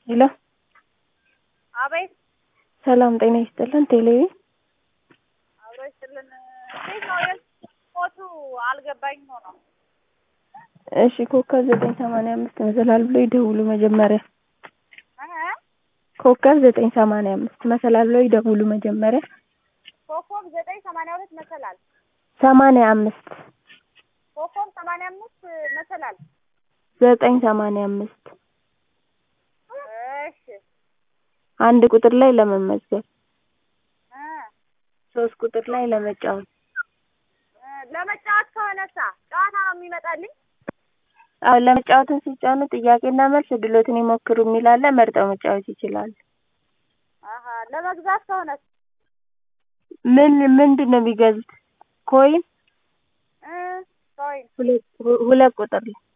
ሄሎ አቤት ሰላም ጤና ይስጥልን ቴሌቪ አብሮ ይስጥልን። እንዴት ነው የስፖርቱ አልገባኝም ሆኖ እሺ ኮከብ ዘጠኝ ሰማንያ አምስት መሰላል ብሎ ይደውሉ መጀመሪያ እ ኮከብ ዘጠኝ ሰማንያ አምስት መሰላል ብሎ ይደውሉ መጀመሪያ ኮከብ ዘጠኝ ሰማንያ ሁለት መሰላል ሰማንያ አምስት ኮከብ ሰማንያ አምስት መሰላል ዘጠኝ ሰማንያ አምስት እሺ አንድ ቁጥር ላይ ለመመዝገብ እ ሶስት ቁጥር ላይ ለመጫወት እ ለመጫወት ከሆነሳ ጨዋታ ነው የሚመጣልኝ አዎ ለመጫወትን ሲጫኑ ጥያቄና መልስ እድሎትን ይሞክሩ የሚል አለ መርጠው መጫወት ይችላሉ አሀ ለመግዛት ከሆነስ ምን ምንድን ነው የሚገዙት ኮይን እ ኮይን ሁለት ሁለት ቁጥር ላይ